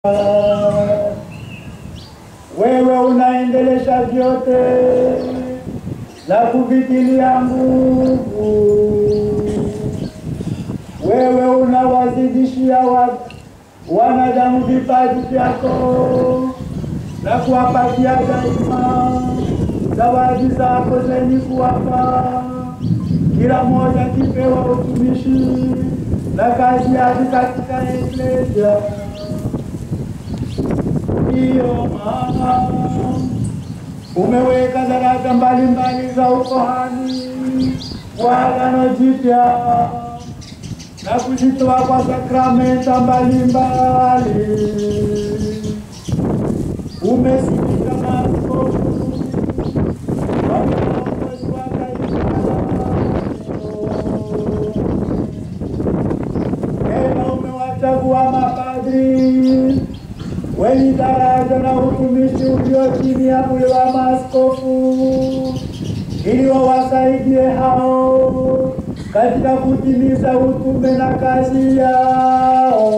Wewe unaendelesha vyote na kuvitilia nguvu. Wewe unawazidishia wa- wanadamu vipaji vyako na kuwapatia daima zawadi zako zenye kuwapa kila mmoja kipewa utumishi na kazi yake katika eklesia. Ndiyo maana umeweka daraja mbalimbali za ukohani wa Agano Jipya na kuzitoa kwa sakramenta mbalimbali. Umesimika maaskofu wa viongozi wa taifa tena umewachagua mapadri wenye daraja na utumishi ulio chini ya ule wa maaskofu ili wawasaidie hao katika kutimiza utume na kazi yao.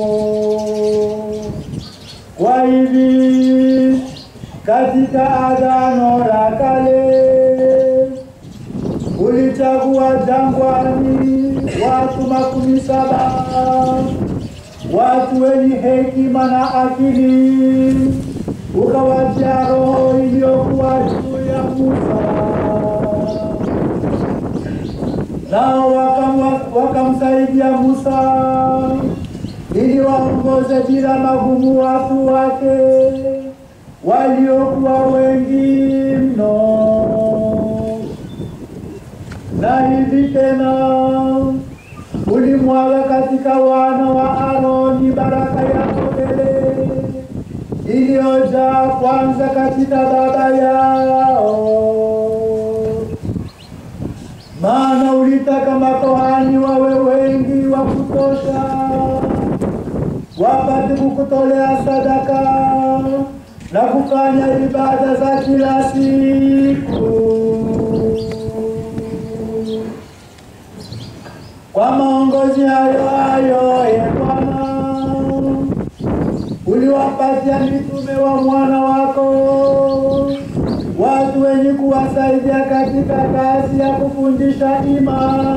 Kwa hivi katika Agano la Kale ulichagua jangwani watu makumi saba watu wenye hekima na akili, ukawatia roho iliyokuwa juu ya Musa, nao wakamwa- wakamsaidia Musa ili waongoze bila magumu watu wake waliokuwa wengi mno. Na hivi tena ulimwaga katika wana wa Aroni baraka yako tele iliyojaa kwanza katika baba yao, maana ulitaka makohani wawe wengi wa kutosha, wapate kukutolea sadaka na kufanya ibada za kila siku. Kwa maongozi hayo hayo, ye Bwana, uliwapatia mitume wa mwana wako watu wenye kuwasaidia katika kazi ya kufundisha imani